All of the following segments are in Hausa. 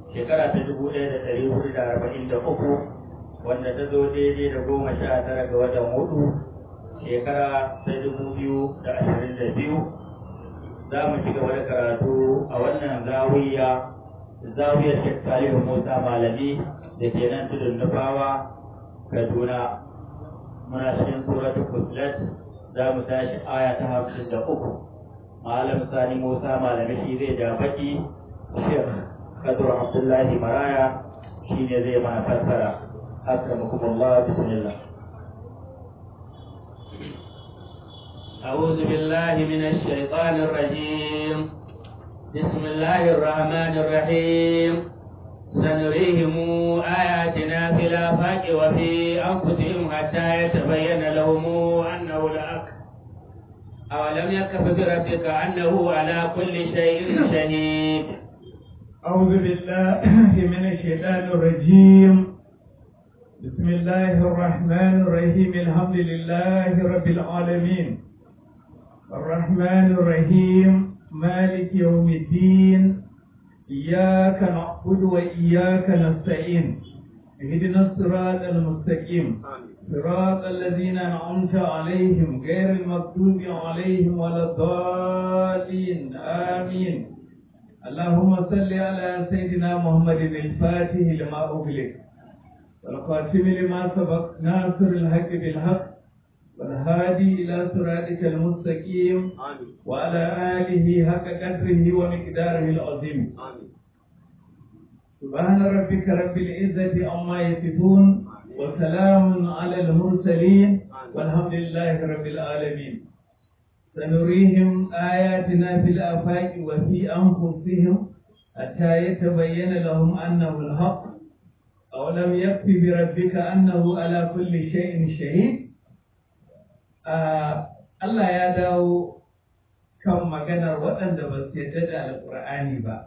shekara ta dubu ɗaya da ɗari hudu da arba'in da uku wanda ta zo daidai da goma sha tara ga watan hudu shekara ta dubu biyu da ashirin da biyu za mu ci gaba da karatu a wannan zawiya zawiyar Sheikh Salihu Musa Malami da ke nan tudun Nufawa Kaduna muna cikin suratul Fusilat za mu tashi aya ta hamsin da uku Malam Sani Musa Malami shi zai ja baki Sheikh Kadur Abdullahi Maraya shi ne zai mana fassara akramakumullah bismillah أعوذ بالله من الشيطان الرجيم بسم الله الرحمن الرحيم سنريهم آياتنا في الآفاق وفي أنفسهم حتى يتبين لهم أنه الحق أولم يكف بربك أنه على كل شيء شهيد أعوذ بالله من الشيطان الرجيم بسم الله الرحمن الرحيم الحمد لله رب العالمين الرحمن الرحيم مالك يوم الدين إياك نعبد وإياك نستعين اهدنا الصراط المستقيم صراط الذين أنعمت عليهم غير المغضوب عليهم ولا الضالين آمين اللهم صل على سيدنا محمد الفاتح لما أغلق والخاتم لما سبق ناصر الحق بالحق والهادي إلى صراطك المستقيم وعلى آله حق قدره ومقداره العظيم سبحان ربك رب العزة عما يصفون وسلام على المرسلين والحمد لله رب العالمين سنريهم آياتنا في الآفاق وفي أنفسهم حتى يتبين لهم أنه الحق أولم يكفي بربك أنه على كل شيء شهيد Allah ya dawo kan maganar waɗanda ba su yarda da Alƙur'ani ba,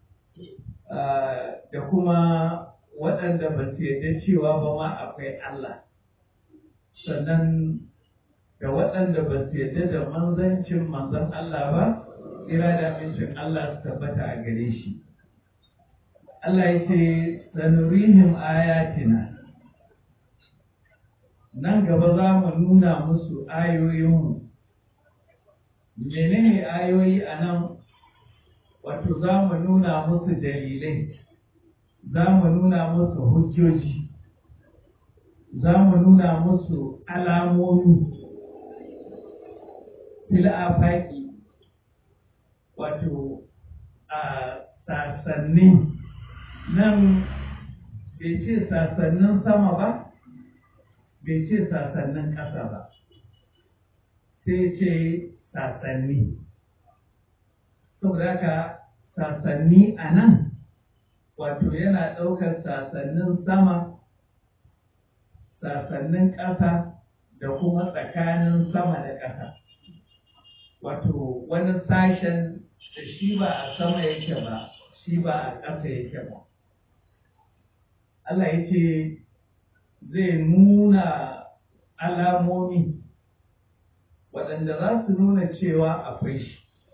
da kuma waɗanda ba su yarda cewa ba ma akwai Allah, sannan da waɗanda ba su yarda da manzancin manzan Allah ba, tsira da amincin Allah su tabbata a gare shi. Allah ya ce, sanurihim ayatina. nan gaba za mu nuna musu ayoyinmu menene ayoyi a nan wato za mu nuna musu dalilai za mu nuna musu hujjoji za mu nuna musu alamomi fil'afaki wato a sasanni nan bai ce sasannin sama ba bai ce sasannin ƙasa ba sai ce sasanni saboda haka sasanni a nan wato yana ɗaukar sasannin sama sasannin ƙasa da kuma tsakanin sama da ƙasa wato wani sashen da shi ba a sama yake ba shi ba a ƙasa yake ba Allah ya ce zai nuna alamomi waɗanda za su nuna cewa akwai shi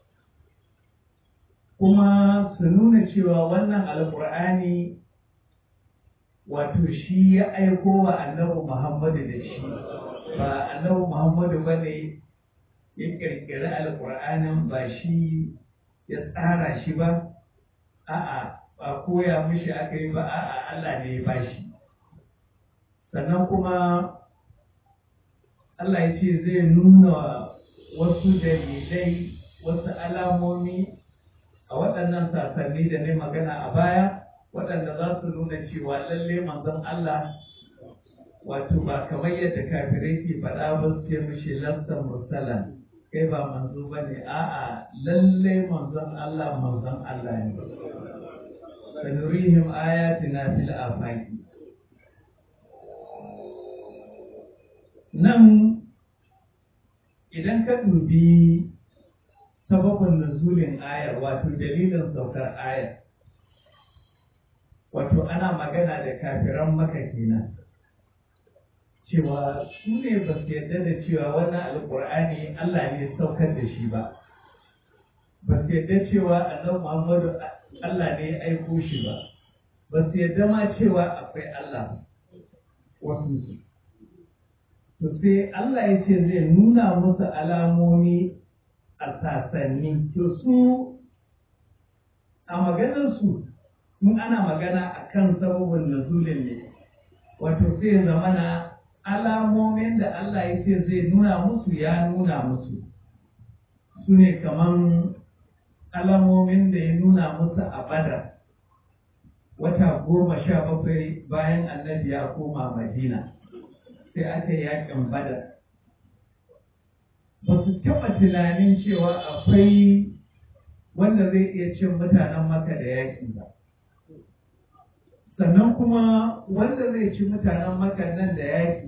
kuma su nuna cewa wannan alƙur'ani wato shi ya aiko wa annabi muhammadu da shi ba annabi muhammadu ba ne ya ƙirƙiri alƙur'anin ba shi ya tsara shi ba a'a ba koya mishi aka yi ba a'a allah ne ya ba shi sannan kuma Allah ya ce zai nuna wasu dalilai wasu alamomi a waɗannan sasanni da ne magana a baya waɗanda za su nuna cewa lalle manzon Allah wato ba kamar yadda kafirai ke faɗa ba su ce mishi lasta mursalan kai ba manzo ba ne a'a lalle manzon Allah manzon Allah ne sanurihim ayatina fil afaqi nan idan ka dubi sababin nuzulin ayar wato dalilin saukar ayar wato ana magana da kafiran maka kenan cewa su ne ba su yarda da cewa wannan alkur'ani Allah ne saukar da shi ba ba su yarda cewa annabi Muhammadu Allah ne ya aiko shi ba ba su yadda ma cewa akwai Allah wasu su to sai Allah ya ce zai nuna musu alamomi a sasanni to su a maganarsu in ana magana a kan sababin nuzulin ne wato sai zamana alamomin da Allah ya ce zai nuna musu ya nuna musu su ne kaman alamomin da ya nuna musu a badar wata goma sha bakwai bayan annabi ya koma madina sai aka yi yakin badar ba su taɓa tunanin cewa akwai wanda zai iya cin mutanen maka da yaƙi ba sannan kuma wanda zai ci mutanen maka nan da yaƙi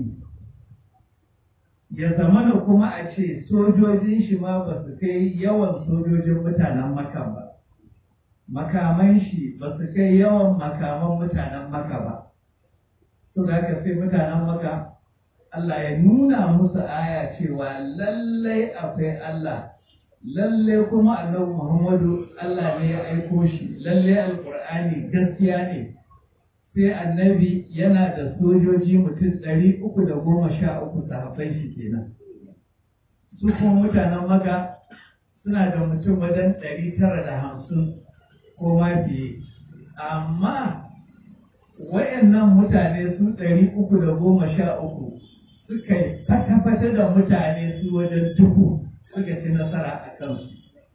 ya zamana kuma a ce sojojin shi ma ba su kai yawan sojojin mutanen maka ba makaman shi ba su kai yawan makaman mutanen maka ba to da haka sai mutanen maka Allah ya nuna musu aya cewa lallai akwai Allah lallai kuma annabi Muhammadu Allah ne ya aiko shi lallai alkur'ani gaskiya ne sai annabi yana da sojoji mutum ɗari uku da goma sha uku sahabbai shi kenan su kuma mutanen maka suna da mutum wajen ɗari tara da hamsin ko ma fiye amma wayannan mutane su ɗari uku da goma sha uku suka yi fata-fata da mutane su wajen dubu suka ci nasara a kansu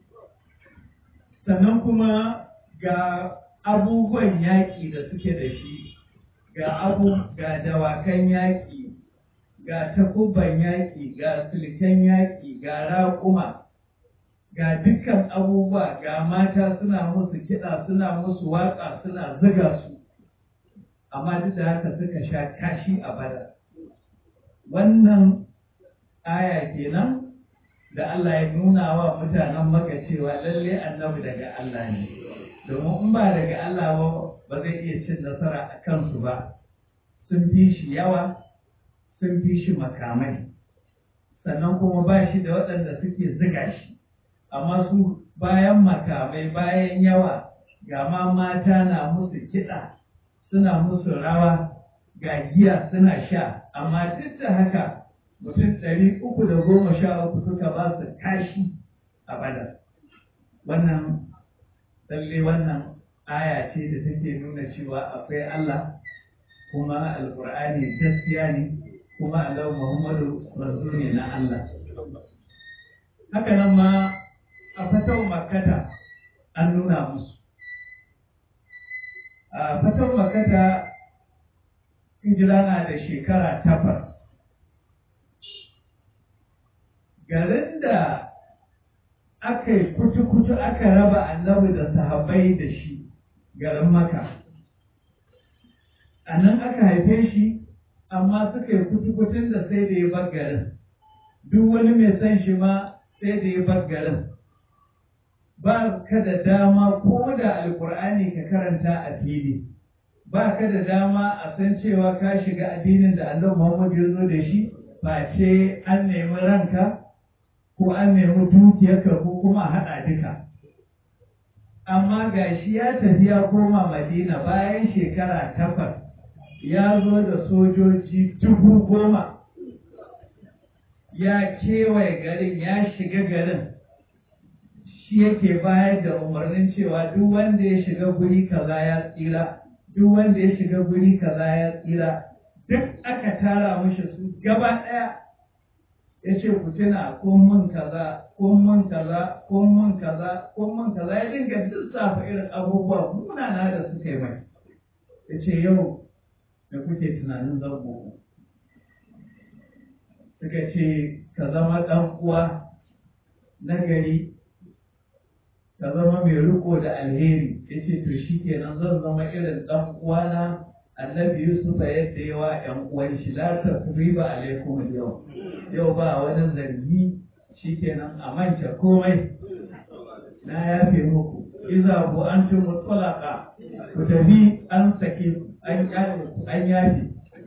sannan kuma ga abubuwan yaƙi da suke da shi ga abu ga dawakan yaƙi ga takubban yaƙi ga silken yaƙi ga raƙuma ga dukkan abubuwa ga mata suna musu kiɗa suna musu waƙa suna ziga su amma duk da haka suka sha kashi a bada wannan aya kenan da Allah ya nuna wa mutanen maka cewa lalle annabi daga Allah ne domin in ba daga Allah ba ba zai iya cin nasara a kansu ba sun fi shi yawa sun fi shi makamai sannan kuma ba shi da waɗanda suke ziga shi amma su bayan makamai bayan yawa ga ma mata na musu kiɗa suna musu rawa ga giya suna sha amma duk da haka mutum ɗari uku da goma sha uku suka ba su kashi a badar wannan lalle wannan aya ce da take nuna cewa akwai Allah kuma alkur'ani gaskiya ne kuma Allah Muhammadu manzo ne na Allah haka nan ma a fatau makkata an nuna musu a fatau makkata hijira na da shekara takwas garin da aka yi kutu-kutu aka raba annabi da sahabbai da shi garin maka a nan aka haife shi amma suka yi kutu-kutun da sai da ya bar garin duk wani mai son shi ma sai da ya bar garin ba ka da dama ko da alkur'ani ka karanta a fili ba ka da dama a san cewa ka shiga addinin da annabi muhammad ya zo da shi ba ce an nemi ranka ko an nemi dukiyarka ko kuma haɗa duka. Amma ga shi ya tafi ya koma Madina bayan shekara takwas ya zo da sojoji dubu goma ya kewaye garin ya shiga garin shi yake bayar da umarnin cewa duk wanda ya shiga guri kaza ya tsira duk wanda ya shiga guri kaza ya tsira duk aka tara mishi su gaba ɗaya ya ce ku tuna kun mun kaza kun mun kaza kun mun kaza kun mun kaza ya dinga lissafa irin abubuwa munana da suka yi mai ya ce yau da kuke tunanin zango suka ce ka zama ɗan uwa na gari ka zama mai riko da alheri ya ce to shi kenan zan zama irin ɗan uwana annabi yusuf yadda yawa ‘yan uwan shi la ta ba alaikum yau yau ba wani zargi shikenan a manta komai na yafe muku iza bu an tun mutsalaka ku tafi an sake an an yafe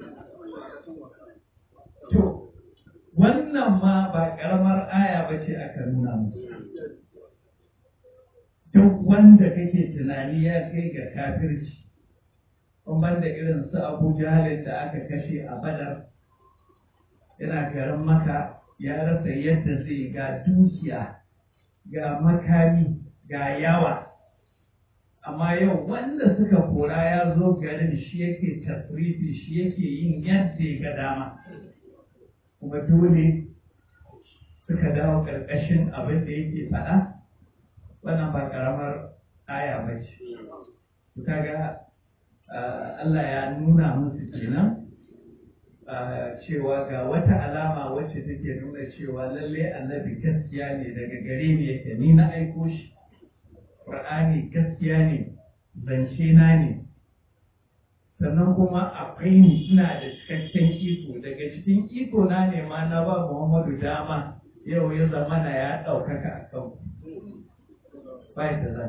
to wannan ma ba karamar aya ba ce aka nuna musu duk wanda kake tunani ya kai ga kafirci ban da irin su abu jahalin da aka kashe a badar yana garin maka ya rasa yadda zai ga dukiya ga makami ga yawa amma yau wanda suka kora ya zo garin shi yake tasrifi shi yake yin yadda ya ga dama kuma dole suka dawo ƙarƙashin abin da yake faɗa wannan ba ƙaramar aya ba ce kaga Allah ya nuna musu kenan cewa ga wata alama wacce take nuna cewa lalle annabi gaskiya ne daga gare ni yake ni na aiko shi Qur'ani gaskiya ne zance na ne sannan kuma akwai ni ina da cikakken iko daga cikin iko na ne ma na ba Muhammadu dama yau ya zama na ya ɗaukaka a kan bai da za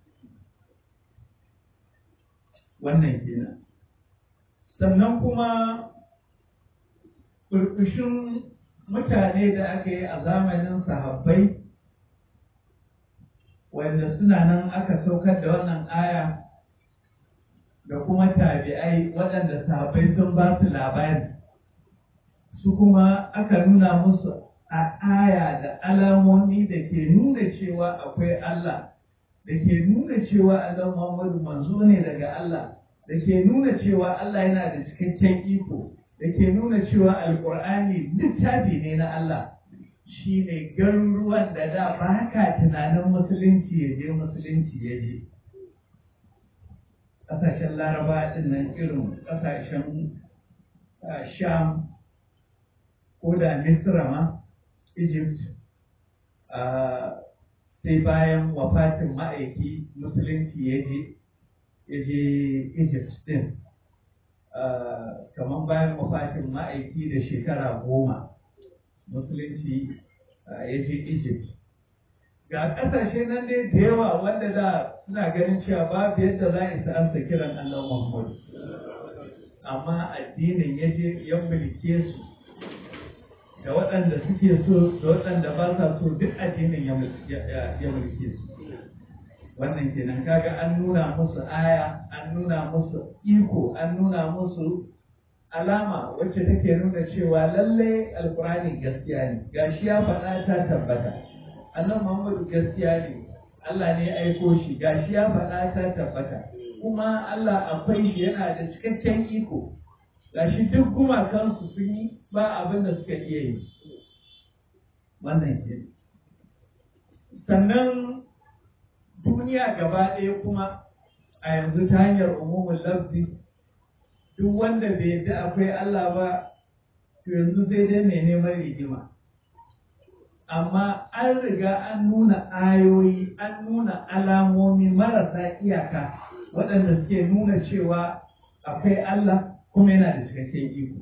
wannan kenan sannan kuma ƙurƙushin mutane da aka yi a zamanin sahabbai wanda suna nan aka saukar da wannan aya da kuma tabi'ai waɗanda sahabbai sun ba su labari su kuma aka nuna musu a aya da alamomi da ke nuna cewa akwai Allah da ke nuna cewa Allah Muhammadu manzo ne daga Allah da ke nuna cewa Allah yana da cikakken iko da ke nuna cewa alkur'ani littafi ne na Allah shi ne garuruwan da da ba ka tunanin musulunci ya je musulunci ya je ƙasashen laraba ɗin nan irin ƙasashen sham ko da misra ma egypt sai bayan wafatin ma'aiki musulunci ya je ya je egypt din kamar bayan wafatin ma'aiki da shekara goma musulunci ya je egypt ga ƙasashe nan dai da yawa wanda da suna ganin cewa babu yadda za a isa ansa kiran allah muhammadu amma addinin ya je ya mulke su da waɗanda suke so da waɗanda ba sa so duk addinin ya mulke su wannan kenan kaga an nuna musu aya an nuna musu iko an nuna musu alama wacce take nuna cewa lalle alkurani gaskiya ne gashi ya faɗa ta tabbata annan muhammadu gaskiya ne Allah ne ya aiko shi gashi ya faɗa ta tabbata kuma Allah akwai shi yana da cikakken iko gashi duk gumakansu sun yi ba abin da suka iya yi wannan ke sannan duniya gaba ɗaya kuma a yanzu ta hanyar umumin lafzi duk wanda bai yadda akwai Allah ba to yanzu sai dai mai neman rigima amma an riga an nuna ayoyi an nuna alamomi marasa iyaka waɗanda suke nuna cewa akwai Allah kuma yana da cikakken iko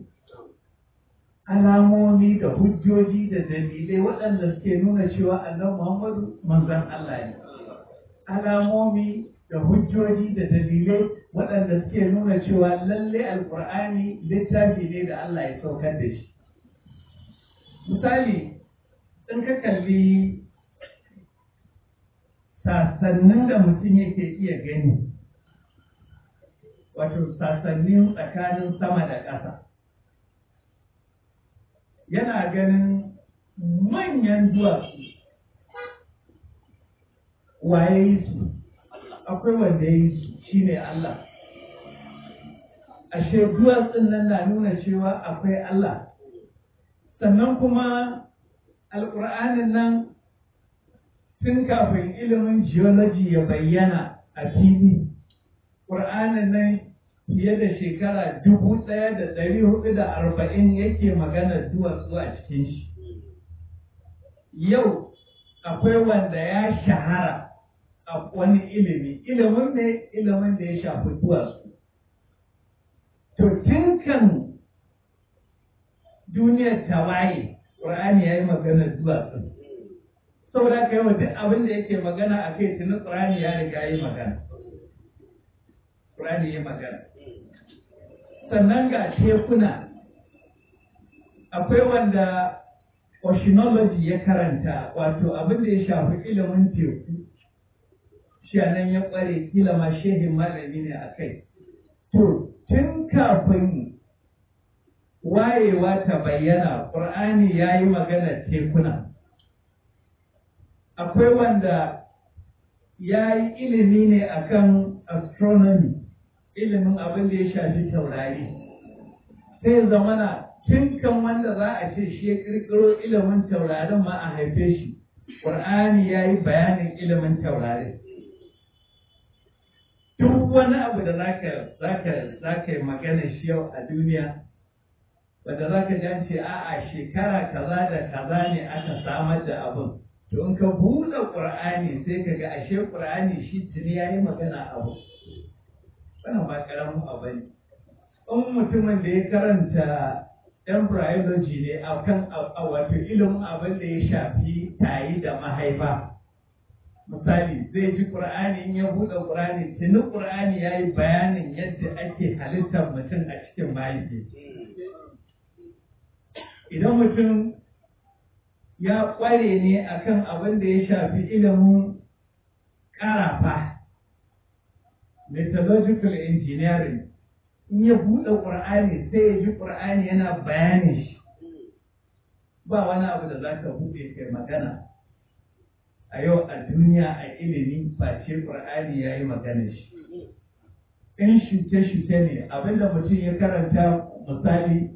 alamomi da hujjoji da dalilai waɗanda suke nuna cewa annabi Muhammadu manzon Allah ne alamomi da hujjoji da dalilai waɗanda suke nuna cewa lalle alkur'ani littafi ne da Allah ya saukar da shi misali in ka kalli sasannin da mutum yake iya gani wato sasannin tsakanin sama da ƙasa yana ganin manyan duwatsu waye yi su akwai wanda ya yi su shine Allah ashe duwatsun nan na nuna cewa akwai Allah sannan kuma alƙur'anin nan tun kafin ilimin geology ya bayyana a fili ƙur'anin nan fiye da shekara dubu ɗaya da ɗari hudu da arba'in yake magana duwatsu a cikin shi yau akwai wanda ya shahara a wani ilimi ilimin ne ilimin da ya shafi duwatsu to tun kan duniyar ta waye ƙur'ani ya yi magana duwatsu saboda ka yawa duk abin da yake magana a kai tunan ƙur'ani ya riga ya yi magana ƙur'ani ya yi magana sannan ga tekuna akwai wanda oceanology ya karanta wato abin da ya shafi ilimin teku shi nan ya ƙware kila ma shehin malami ne a kai to tun kafin wayewa ta bayyana ƙur'ani ya yi maganar tekuna akwai wanda ya yi ilimi ne akan astronomy ilimin abin da ya shafi taurari sai zamana tun kan wanda za a ce shi ya kirkiro ilimin taurarin ma a haife shi ƙur'ani ya yi bayanin ilimin taurari duk wani abu da za ka yi magana shi yau a duniya wanda za ka jan ce a'a shekara kaza da kaza ne aka samar da abin to in ka buɗe ƙur'ani sai ka ga ashe ƙur'ani shi tuni ya yi magana abu wannan ba ƙaramin abu ne in mutumin da ya karanta embryology ne a kan wato ilimin abin da ya shafi tayi da mahaifa misali zai ji ƙur'ani in ya buɗe ƙur'ani tuni ƙur'ani ya yi bayanin yadda ake halittar mutum a cikin mahaifi idan mutum ya ƙware ne akan abin da ya shafi ilimin ƙarafa metallurgical engineering in ya buɗe ƙur'ani sai ya ji ƙur'ani yana bayanin shi ba wani abu da za ka buɗe kai magana a yau a duniya a ilimi ba ce ƙur'ani ya yi magana shi in shuke-shuke ne abinda mutum ya karanta misali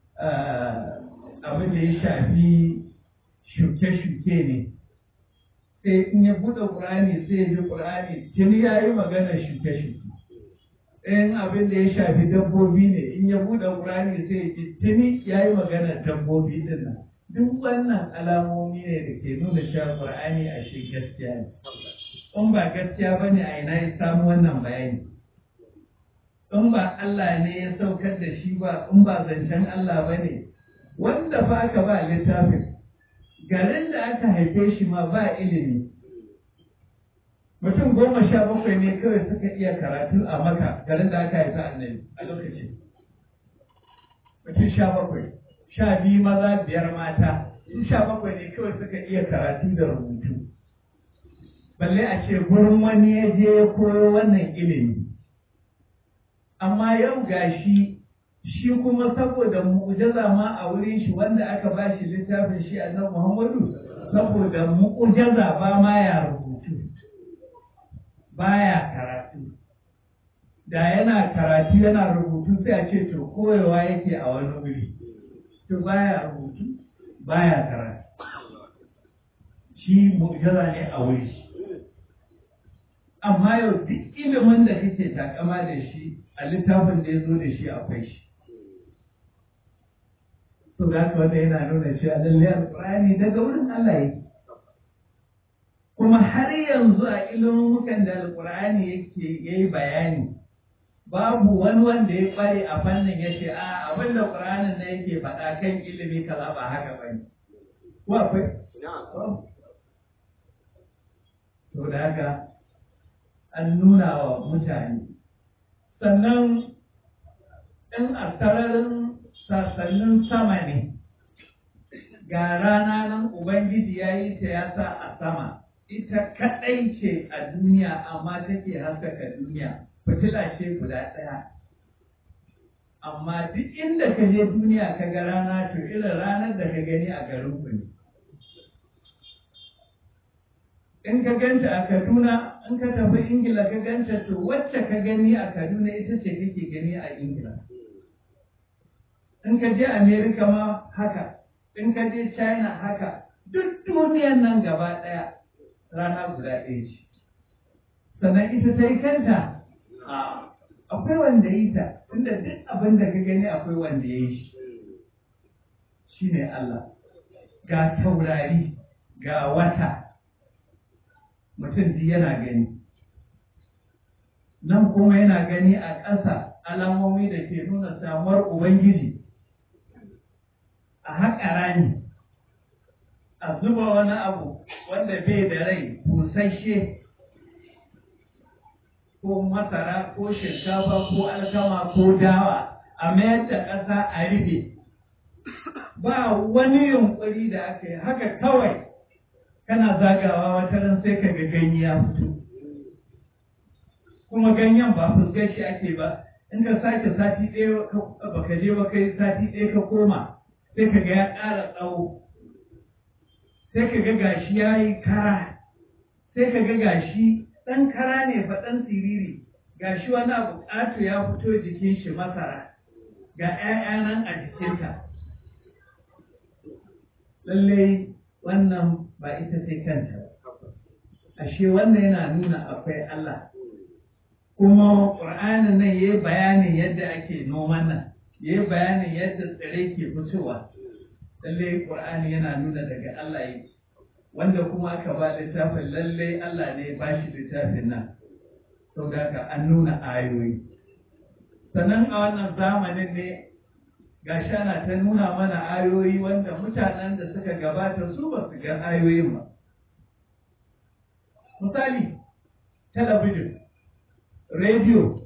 abin da ya shafi shuke-shuke ne sai in ya buɗe ƙur'ani sai ya ji ƙur'ani tuni ya yi magana shuke-shuke in abin da ya shafi dabbobi ne in ya buɗe ƙur'ani sai ya ji tuni ya yi magana dabbobi din nan duk wannan alamomi ne da ke nuna cewa ƙur'ani a shi gaskiya ne in ba gaskiya ba ne a ina ya samu wannan bayani in ba Allah ne ya saukar da shi ba in ba zancen Allah ba ne wanda ba aka ba littafin garin da aka haife shi ma ba ilimi mutum goma sha bakwai ne kawai suka iya karatu a maka garin da aka haifi annabi a lokacin mutum sha bakwai sha biyu maza biyar mata su sha bakwai ne kawai suka iya karatu da rubutu balle a ce gurin wani ya je ya koyo wannan ilimi amma yau gashi shi kuma saboda mu'ujaza ma a wurin shi wanda aka ba shi littafin shi annabi Muhammadu saboda mu'ujaza ba ma ya rubutu baya karatu da yana karatu yana rubutu sai a ce to koyewa yake a wani wuri to baya rubutu baya karatu shi mu'ujaza ne a wuri amma yau duk ilimin da kake takama da shi a littafin da ya zo da shi akwai shi to da haka wanda yana nuna cewa lallai alƙur'ani daga wurin Allah yake kuma har yanzu a ilimukan da alƙur'ani yake yayi bayani babu wani wanda ya kware a fannin ya ce a abin da ƙur'anin na yake faɗa kan ilimi kaza ba haka ba ne ko akwai to da haka an nuna wa mutane sannan in a sararin sassanin sama ne ga rana nan ubangiji ya yi ta ya sa a sama ita kaɗai ce a duniya amma take haskaka duniya fitila ce guda ɗaya amma duk inda ka je duniya ka ga rana to irin ranar da ka gani a garin ku ne in ka ganta a kaduna in ka tafi ingila ka ganta to wacce ka gani a kaduna ita ce kake gani a ingila in ka je Amerika ma haka, in ka je China haka, duk duniyan nan gaba ɗaya rana guda ɗaya ce. Sannan ita ta yi kanta, akwai wanda yi ta, inda duk abin da ka gani akwai wanda ya yi shi. Shi ne Allah, ga taurari, ga wata, mutum ji yana gani. Nan kuma yana gani a ƙasa alamomi da ke nuna samuwar Ubangiji. a haƙa rami a zuba wani abu wanda bai da rai busasshe ko masara ko shinkafa ko alkama ko dawa a mayar da ƙasa a rufe ba wani yunƙuri da aka yi haka kawai kana zagawa wata ran sai ka ga ganye ya fito kuma ganyen ba fuskar shi ake ba in ka sake sati ɗaya baka je ba kai sati ɗaya ka koma sai ka ga ya ƙara tsawo sai ka ga gashi ya yi kara sai ka ga gashi ɗan kara ne fa ɗan siriri gashi wani abu ƙato ya fito jikin shi masara ga 'ya'ya nan a jikinta lallai wannan ba ita sai kanta ashe wannan yana nuna akwai Allah kuma ƙur'anin nan ya yi bayanin yadda ake noman nan ya yi bayanin yadda tsirrai ke fitowa lallai ƙur'ani yana nuna daga Allah yake wanda kuma aka ba littafin lallai Allah ne ba shi littafin nan sau da ka an nuna ayoyi sannan a wannan zamanin ne gashi ana ta nuna mana ayoyi wanda mutanen da suka gabata su ba su ga ayoyin ba misali talabijin rediyo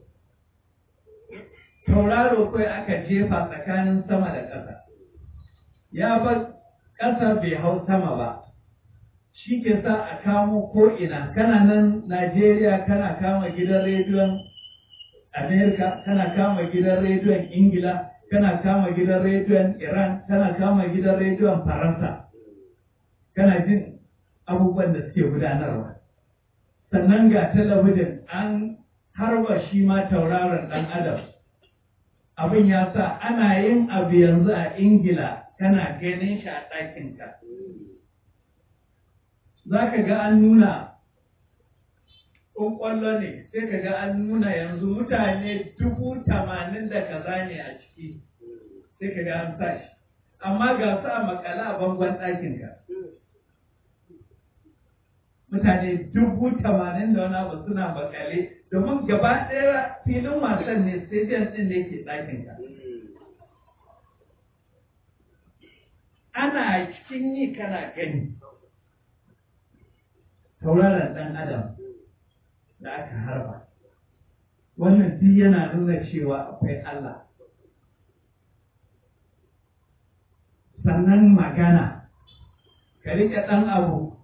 tauraro kawai aka jefa tsakanin sama da ƙasa ya bar ƙasa bai hau sama ba shi ke sa a kamo ko'ina kana nan najeriya kana kama gidan rediyon amerika kana kama gidan rediyon ingila kana kama gidan rediyon iran kana kama gidan rediyon faransa kana jin abubuwan da suke gudanarwa sannan ga talabijin an harba shi ma tauraron ɗan adam abin ya sa ana yin abu yanzu a ingila kana ganin shi a ɗakinka za ka ga an nuna ƙwaƙwallo ne sai ka ga an nuna yanzu mutane dubu tamanin da kaza ne a ciki sai ka ga an sa shi amma ga su a makala a bangon ɗakinka mutane dubu tamanin da wani abu suna makale domin gaba ɗaya filin wasan ne stadium ɗin da yake ɗakinka ana cikin yi kana gani tauraron ɗan adam da aka harba wannan duk yana nuna cewa akwai Allah sannan magana ka riƙe ɗan abu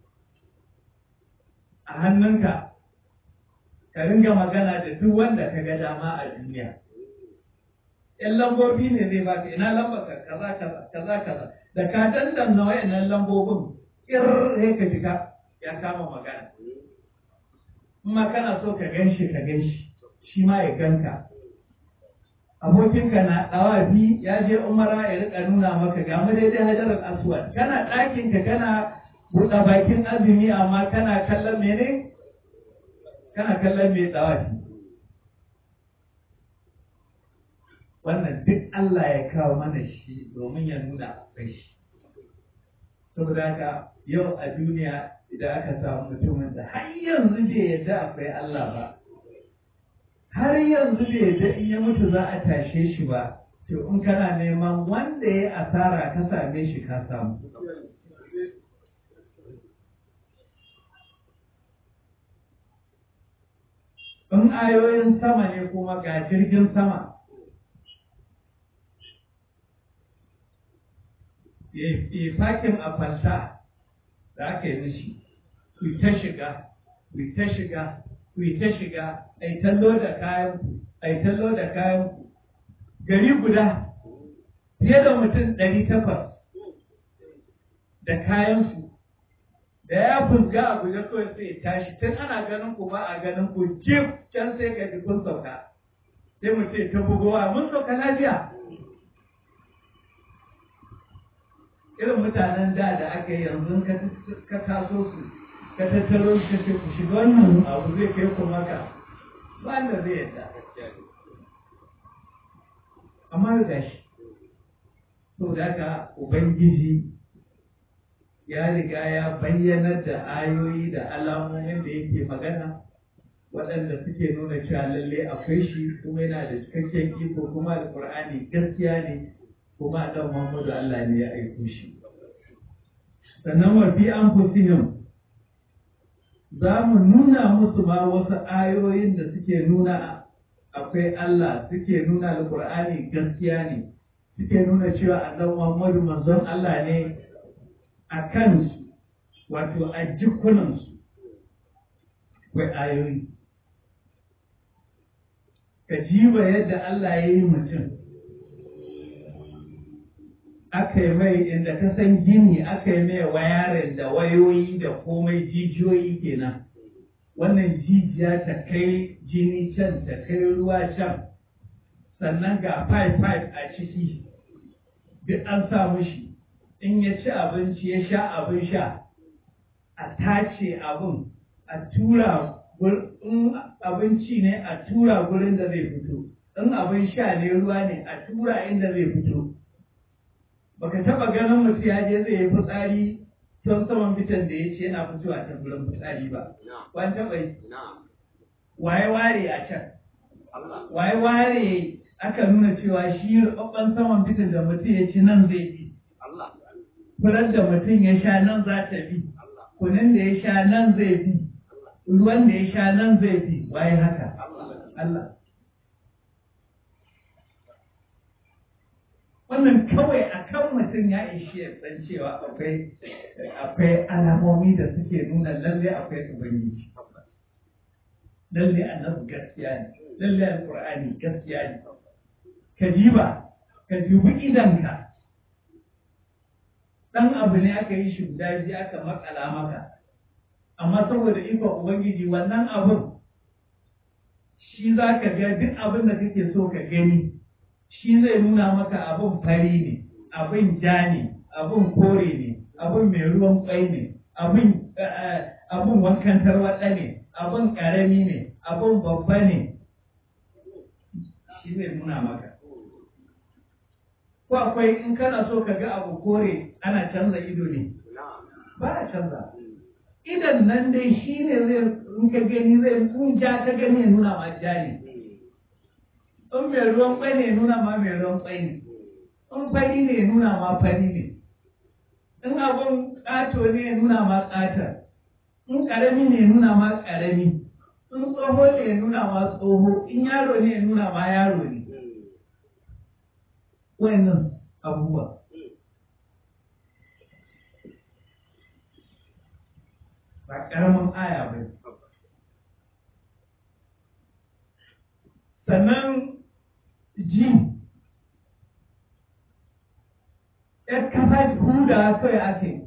a hannunka ka ringa magana da duk wanda ka ga dama a duniya ‘yan lambobi ne zai baka ina lambarka kaza kaza kaza kaza da ka dandanna wayannan lambobin ƙir ka shiga ya kama magana kuma kana so ka gan shi ka gan shi shi ma ya ganka abokinka na ɗawafi ya je umara ya rika nuna maka ga mu daidai hajarar aswad kana ɗakinka kana buɗe bakin azumi amma kana kallon mene kana kallon mai ɗawafi wannan duk Allah ya kawo mana shi domin ya nuna akwai shi saboda haka yau a duniya idan aka samu mutumin da har yanzu bai yadda akwai Allah ba har yanzu bai yadda in ya mutu za a tashe shi ba to in kana neman wanda ya asara ka same shi ka samu in ayoyin sama ne kuma ga jirgin sama ya fakin a fanta da aka yi mishi ku ta shiga ku ta shiga ku ta shiga ai tallo da kayan ku ai tallo da kayan ku gari guda fiye da mutum ɗari takwas da kayan su da ya fusga a guje kawai sai ya tashi tun ana ganin ku ba a ganin ku jif can sai ka ji kun sauka sai mu ce ta bugowa mun sauka lafiya irin mutanen da da aka yi yanzu ka taso su ka tattaro su ce ku shiga wannan abu zai kai ku maka ba da zai yadda amma da shi to da haka ubangiji ya riga ya bayyanar da ayoyi da alamomin da yake magana waɗanda suke nuna cewa lalle akwai shi kuma yana da cikakken iko kuma alƙur'ani gaskiya ne kuma dan Muhammadu Allah ne ya aiko shi sannan wa fi anfusihim za mu nuna musu ma wasu ayoyin da suke nuna akwai Allah suke nuna alƙur'ani gaskiya ne suke nuna cewa annabi Muhammadu manzon Allah ne a kansu wato a jikunansu akwai ayoyi ka jiba yadda Allah ya yi mutum aka yi mai inda ka san gini aka yi mai wayarin da wayoyi da komai jijiyoyi kenan wannan jijiya ta kai jini can ta kai ruwa can sannan ga pipe pipe a ciki duk an sa mushi in ya ci abinci ya sha abin sha a tace abin a tura in abinci ne a tura gurin da zai fito in abin sha ne ruwa ne a tura inda zai fito baka taba ganin mutum ya je zai yi fitsari ton saman fitan da ya ce yana fitowa ta gurin fitsari ba wani taba yi waye ware a can waye ware aka nuna cewa shi rubabban saman fitan da mutum ya ci nan zai bi furar da mutum ya sha nan za ta bi kunin da ya sha nan zai bi ruwan da ya sha nan zai bi waye haka Allah wannan kawai a kan mutum ya ishi ya san cewa akwai akwai alamomi da suke nuna lalle akwai ubangiji lalle annabi gaskiya ne lalle alqur'ani gaskiya ne ka diba ka dubi idanka dan abu ne aka yi shi guda biyu aka makala maka amma saboda ikon ubangiji wannan abun shi za ka ga duk abin da kake so ka gani shi zai nuna maka abin fari ne abin ja ne abin kore ne abin mai ruwan kwai ne abin abin wankan tarwaɗa ne abin ƙarami ne abin babba ne shi zai nuna maka ko akwai in kana so ka ga abu kore ana canza ido ne ba a canza idan nan dai shi ne zai in ka gani zai in ja ka gani ya nuna ma ja ne in mai ruwan kwai ne nuna ma mai ruwan kwai ne in fari ne nuna ma fari ne in abun ƙato ne nuna ma ƙatar in ƙarami ne nuna ma ƙarami in tsoho ne nuna ma tsoho in yaro ne nuna ma yaro ne wayannan abubuwa ba ƙaramin aya ba sannan ji ‘yar kafa huda kawai ake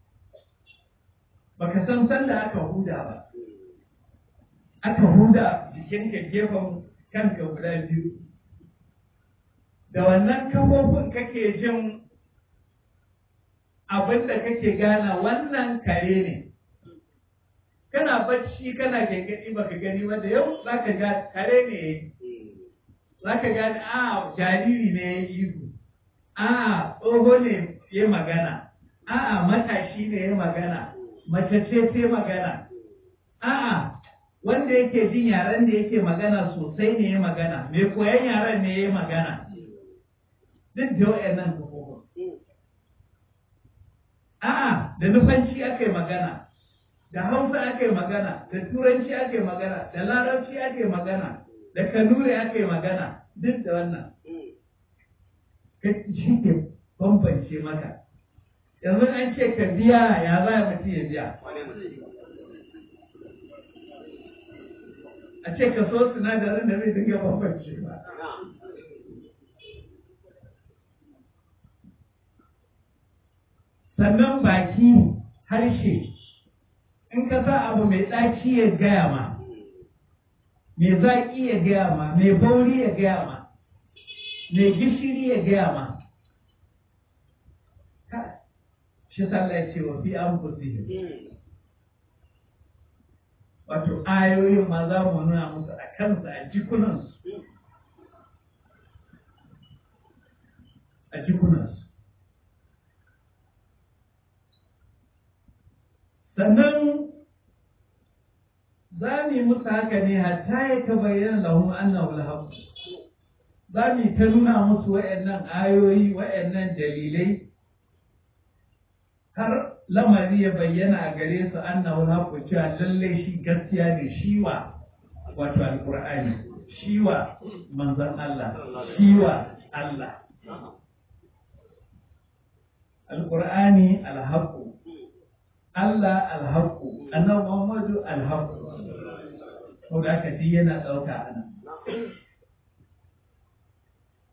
baka san sanda aka huda ba aka huda jikinka gefen kanka guda biyu da wannan kafofin kake jin abin da kake gana wannan kare ne kana bacci kana gangadi baka gani ba da yau zaka ga kare ne zaka gani a jariri ne ya ihu a tsoho ne ya magana a matashi ne ya magana mace ce ta magana a wanda yake jin yaren da yake magana sosai ne ya magana mai koyan yaren ne ya magana duk da wa'annan kafofin a'a da nufanci aka yi magana da hausa aka yi magana da turanci aka yi magana da larabci aka yi magana da kanuri aka yi magana duk da wannan shi ke bambance maka yanzu an ce ka biya ya za a mutum ya biya a ce ka so sinadarin da zai dinga bambance ba sannan baki harshe in ka sa abu mai ɗaci ya gaya ma mai zaƙi ya gaya ma mai bauri ya gaya ma mai gishiri ya gaya ma shi sallah ya ce wa fi an wato ayoyin ma za mu nuna musu a kansu a jikunansu a jikunansu sannan za mu yi musu haka ne hatta ya ta bayyana lahum annahu al za mu ta nuna musu waɗannan ayoyi waɗannan dalilai har lamari ya bayyana a gare su annahu al cewa lallai shi gaskiya ne shi wa wato alqur'ani shi wa manzon Allah shi wa Allah alqur'ani alhaqu Allah alhaƙu, annabi Muhammadu alhaƙu. Ko da aka yana ɗauka ana.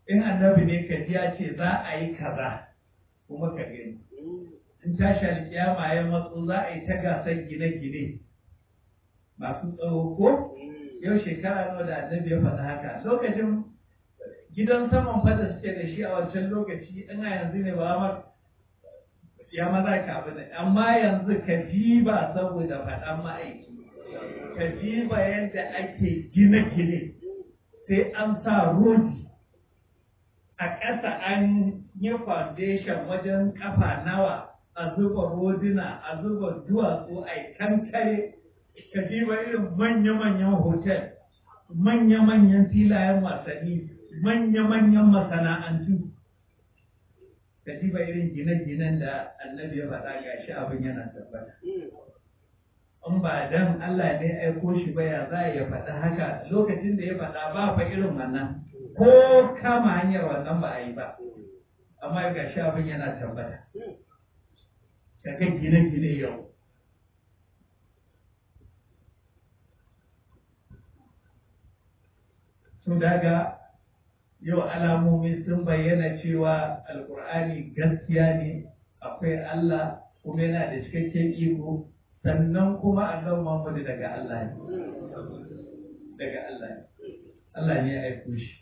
in annabi ne ka ji ya ce za a yi kaza kuma ka gani in tashi alkiyama ya matsu za a yi ta gasar gine-gine masu tsawo ko yau shekara nawa da annabi ya faɗa haka lokacin gidan saman fada suke da shi a wancan lokaci in a yanzu ne ba ma ya maza ka abu ne amma yanzu ka diba saboda faɗan ma'aiki ka diba yadda ake gine-gine sai an sa rodi a ƙasa an yi foundation wajen ƙafa nawa a zuba roduna a zuba duwatsu a yi kankare ka diba irin manya-manyan hotel manya-manyan filayen wasanni manya-manyan masana'antu ka diba irin gine-ginen da annabi ya faɗa ga shi abin yana tabbata in ba dan Allah ne aiko shi ba ya za ya faɗa haka lokacin da ya faɗa ba fa irin wannan ko kama hanyar wannan ba a yi ba amma ga shi abin yana tabbata ka ga gine-gine yau sun daga yau alamomi sun bayyana cewa alkur'ani gaskiya ne akwai Allah kuma yana da cikakken iko sannan kuma annabi Muhammadu daga Allah ne daga Allah ne Allah ne ya aiko shi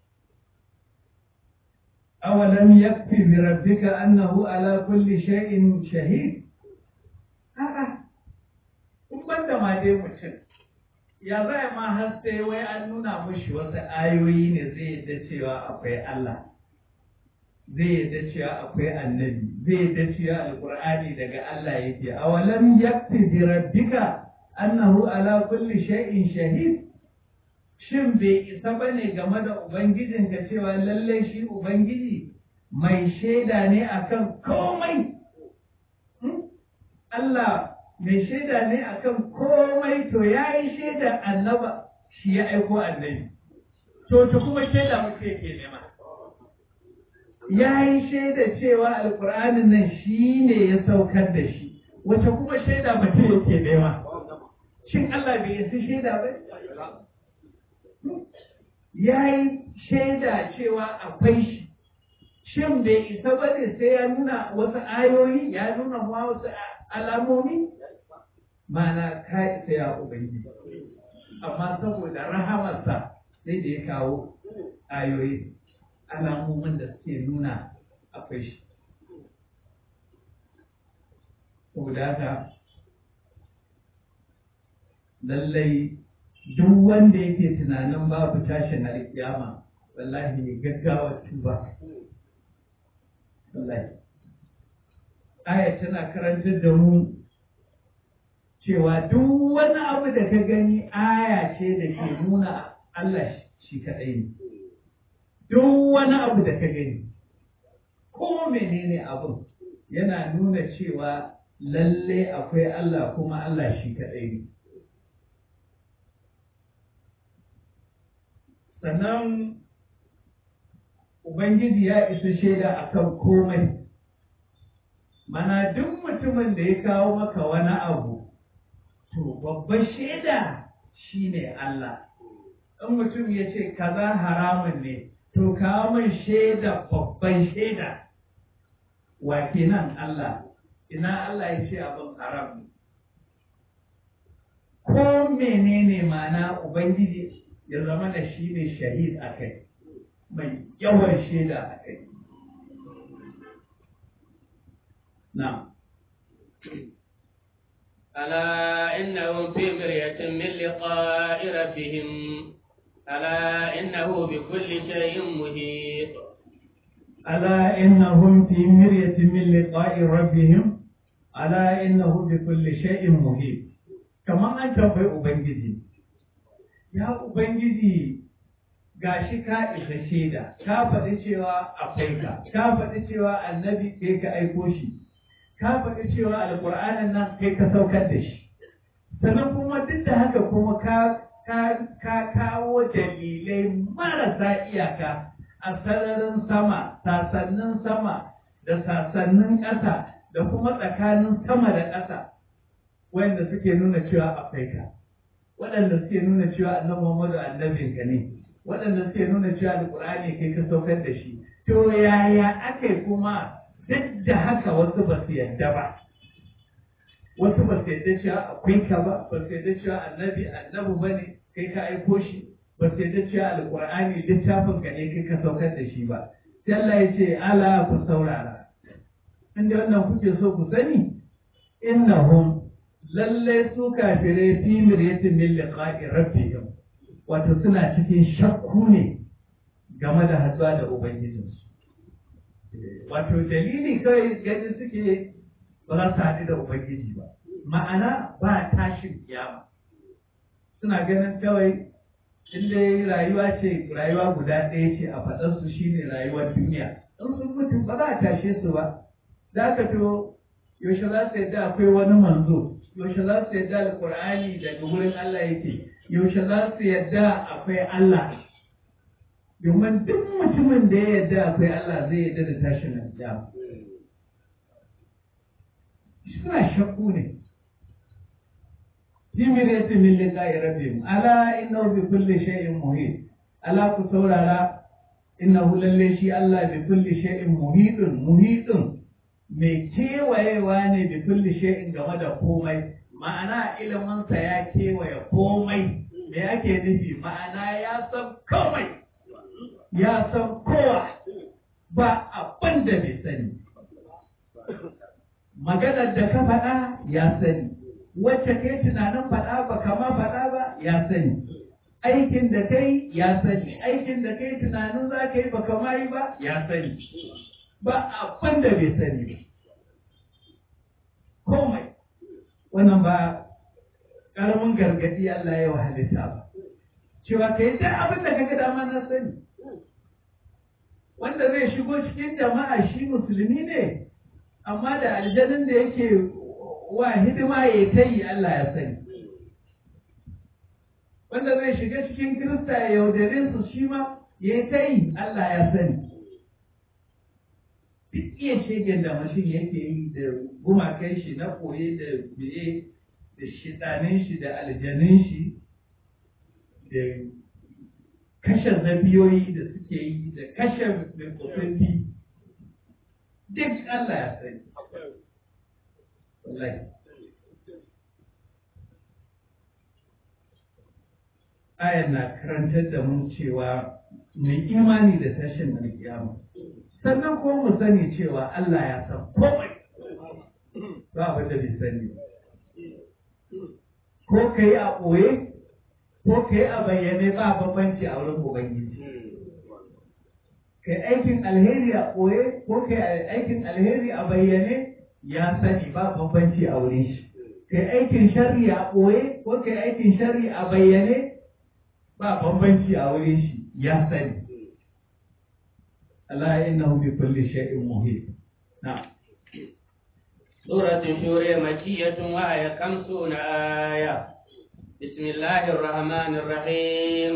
awalam yakfi bi rabbika annahu ala kulli shay'in shahid a'a in banda ma dai mutum ya zai ma har sai wai an nuna mushi wasu ayoyi ne zai yadda cewa akwai Allah zai yadda cewa akwai annabi zai yadda cewa alkur'ani daga Allah yake awalam yakfi bi rabbika annahu ala kulli shay'in shahid shin bai isa bane game da ubangijinka cewa lallai shi ubangiji mai shaida ne akan komai Allah mai shaida ne akan komai to ya yi shaida annaba shi ya aiko annabi to ta kuma shaida mutum yake nema ya yi shaida cewa alkur'anin nan shi ne ya saukar da shi wace kuma shaida mutum yake nema shin Allah bai yasi shaida ba ya yi shaida cewa akwai shi shin bai isa ba ne sai ya nuna wasu ayoyi ya nuna ma wasu alamomi mana ka isa ya ubangiji amma saboda rahamarsa sai da ya kawo ayoyi alamomin da suke nuna akwai shi saboda haka lallai duk wanda yake tunanin babu tashin alkiyama wallahi ne gaggawa tuba wallahi aya tana karantar da mu cewa duk wani abu da ka gani aya ce da ke nuna Allah shi kaɗai ne duk wani abu da ka gani ko menene abin yana nuna cewa lalle akwai Allah kuma Allah shi kaɗai ne sannan Ubangiji ya isa shaida akan komai mana duk mutumin da ya kawo maka wani abu to babban shaida shine Allah in mutum ya ce kaza haramun ne to kawo min shaida babban shaida wa kenan Allah ina Allah ya ce abin haram ne ko menene mana ubangiji ya zama da shi ne shahid a kai mai yawan shaida a kai na ألا إنهم في مرية من لقاء ربهم ألا إنه بكل شيء محيط ألا إنهم في مرية من لقاء ربهم ألا إنه بكل شيء محيط كما أنت في أبنجدي يا أبنجدي gashi ka isa shaida ka faɗi cewa akwai ka ka faɗi cewa annabi kai ka aiko shi ka faɗi cewa alƙur'anin nan kai ka saukar da shi sannan kuma duk da haka kuma ka ka kawo dalilai marasa iyaka a sararin sama sasannin sama da sasannin ƙasa da kuma tsakanin sama da ƙasa wanda suke nuna cewa akwai ka waɗanda suke nuna cewa annabi Muhammadu annabinka ne waɗanda suke nuna cewa alƙur'ani kai ka saukar da shi to yaya aka kuma duk da haka wasu ba su yadda ba wasu ba su yadda cewa akwai ka ba ba su yadda cewa annabi annabi ba ne kai ka aiko shi ba su yadda cewa alƙur'ani littafin ka ne kai ka saukar da shi ba sai Allah ya ce ala ku saurara inda wannan kuke so ku sani innahum lallai su kafirai fi miryatin min liqa'i rabbihim wato suna cikin shakku ne game da hatsuwa da ubangijinsu wato dalili kawai ganin suke ba za su haɗu da ubangiji ba ma'ana ba tashin kiyama suna ganin kawai inda rayuwa ce rayuwa guda ɗaya ce a faɗarsu shine rayuwar duniya in sun mutu ba za a tashe su ba za ka to yaushe za su yadda akwai wani manzo yaushe za su yadda alkur'ani daga wurin Allah yake yaushe za su yadda akwai Allah domin duk mutumin da ya yadda akwai Allah zai yadda da tashin alƙiyama suna shakku ne Jimir min liqa'i rabbihim ala innahu bi kulli shay'in muhit ala ku saurara innahu lalle shi Allah bi kulli shay'in muhitun muhitun mai kewayewa ne bi kulli shay'in game da komai ma'ana iliminsa ya kewaye komai me ake nufi ma'ana ya san komai ya san kowa ba abin da bai sani maganar da ka faɗa ya sani wacce kai tunanin faɗa ba kama faɗa ba ya sani aikin da kai ya sani aikin da kai tunanin za ka yi ba kama yi ba ya sani ba abin da bai sani ba komai wannan ba ƙaramin gargaɗi Allah ya halitta ba cewa ka yi duk abin da kaga dama na sani wanda zai shigo cikin jama'a shi musulmi ne amma da aljanin da yake wa hidima ya ta yi Allah ya sani wanda zai shiga cikin kirista ya yaudare su shi ma ya ta yi Allah ya sani duk iya shegen da mashin yake yi da gumakai shi na koye da biye da shiɗanin shi da aljanin shi da kashe zabiyoyi da suke yi da kashe mai kofofi duk Allah ya sani wallahi ayan na karantar da mu cewa mai imani da tashin alkiyama sannan ko mu sani cewa Allah ya san komai ba abin da bai sani ko ka yi a ɓoye ko ka yi a bayyane ba bambanci a wurin ubangiji ka yi aikin alheri a ɓoye ko ka yi aikin alheri a bayyane ya sani ba bambanci a wurin shi ka yi aikin sharri a ɓoye ko ka yi aikin sharri a bayyane ba bambanci a wurin shi ya sani Allah innahu bi kulli shay'in muhit na'am سورة الشورى مكية وهي خمسون آية بسم الله الرحمن الرحيم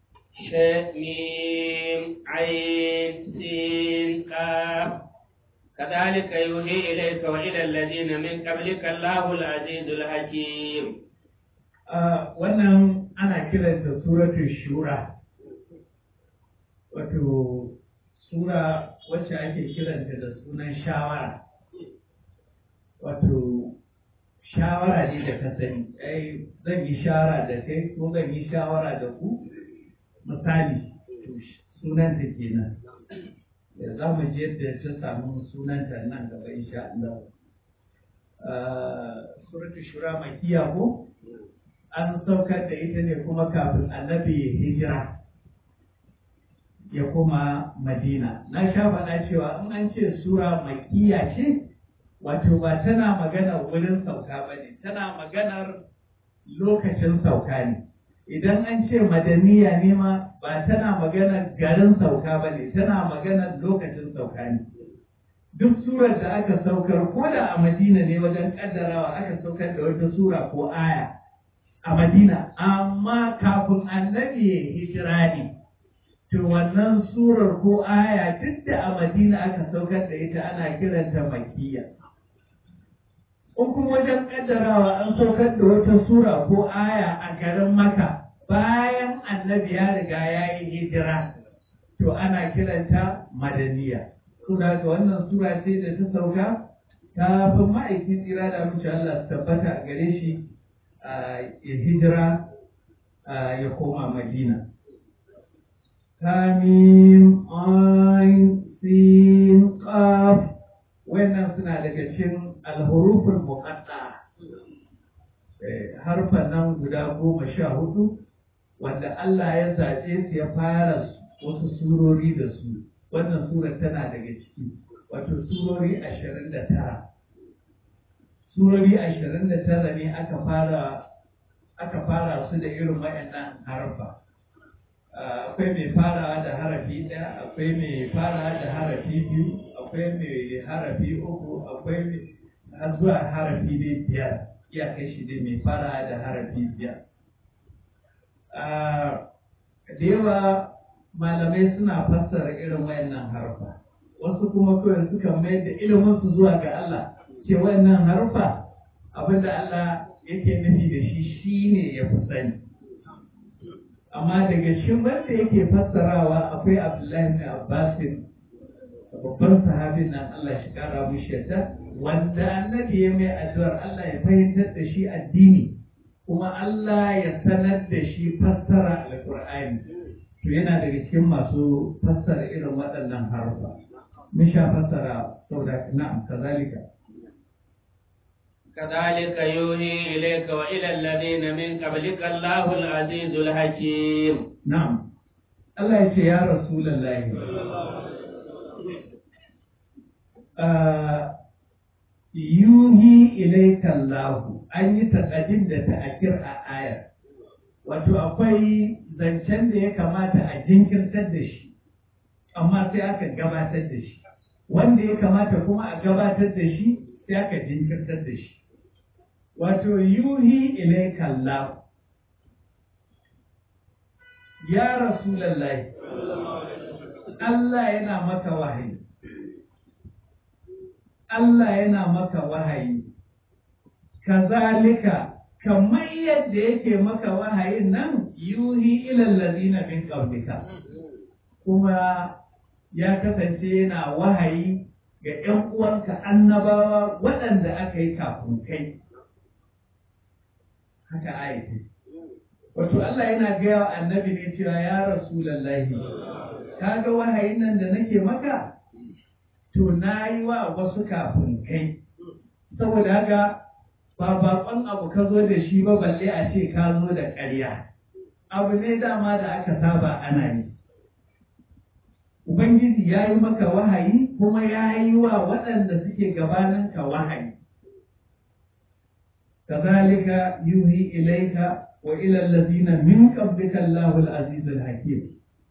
ميم عين سين كاف كذلك يوحي إليك وإلى الذين من قبلك الله العزيز الحكيم wannan ana kiranta suratul shura wato sura wacce ake kiranta da sunan shawara wato shawara ne da ka sani ai zan yi shawara da kai ko zan yi shawara da ku misali to sunanta kenan da za mu je yadda ta samu sunanta nan gaba insha Allah suratul shura makiya ko an saukar da ita ne kuma kafin annabi hijira ya kuma madina na sha faɗa cewa in an ce sura makiya ce wato ba tana magana wurin sauka ba ne tana maganar lokacin sauka ne idan an ce madaniya ne ma ba tana maganar garin sauka ba ne tana maganar lokacin sauka ne duk surar da aka saukar ko da a madina ne wajen kaddarawa aka saukar da wata sura ko aya a madina amma kafin annabi ya hijira ne to wannan surar ko aya duk da a madina aka saukar da ita ana kiranta makiyya in kuma wajen kaddarawa an saukar da wata sura ko aya a garin maka bayan annabi ya riga ya yi hijira to ana kiranta madaniya sura ga wannan sura ce da ta sauka ta fi ma'aikin tsira da mace Allah su tabbata a gare shi ya hijira ya koma madina Hamim, Ain, Sin, Qaf, wannan suna daga cikin alhurufin muqatta harfan nan guda goma sha hudu wanda Allah ya zaɓe su ya fara wasu surori da su wannan surar tana daga ciki wato surori ashirin da tara surori ashirin da tara ne aka fara aka fara su da irin waɗannan harfa akwai mai farawa da harafi ɗaya akwai mai farawa da harafi biyu akwai mai harafi uku akwai mai har zuwa harafi dai biyar iya kai shi dai mai farawa da harafi biyar da yawa malamai suna fassara irin wayannan harfa wasu kuma kawai suka mai da ilimin su zuwa ga Allah ce wayannan harfa abinda Allah yake nufi da shi shine ya fi sani amma daga cikin wanda yake fassarawa akwai Abdullahi bin Abbas babban sahabin nan Allah shi kara mushi yadda wanda annabi ya mai addu'ar Allah ya fahimtar da shi addini kuma Allah ya sanar da shi fassara alqur'ani to yana daga cikin masu fassara irin waɗannan harufa mun sha fassara saboda na'am kazalika كذلك يوحي إليك وإلى الذين من قبلك الله العزيز الحكيم نعم الله يقول يا رسول الله آه يوحي إليك الله أن يتقدم da ta'akir a ayar wato akwai zancen da ya kamata a jinkirtar da shi amma sai aka gabatar da shi wanda ya kamata kuma a gabatar da shi sai aka jinkirtar da shi wato yuhi ilaika Allah ya rasulullahi Allah yana maka wahayi Allah yana maka wahayi kazalika kamar yadda yake maka wahayin nan yuhi ilal ladina min qablika kuma ya kasance yana wahayi ga ‘yan uwanka annabawa waɗanda aka yi kafin kai haka ayati wato Allah yana gaya wa annabi ne cewa ya rasulallahi ka ga wahayin nan da nake maka to na yi wa wasu kafin kai saboda haka ba baƙon abu ka zo da shi ba balle a ce ka zo da ƙarya abu ne dama da aka saba ana yi Ubangiji ya yi maka wahayi kuma ya yi wa waɗanda suke gabaninka wahayi. Kazalika yuhi ilaika wa ilal ladina min qablika Allahul Azizul Hakim.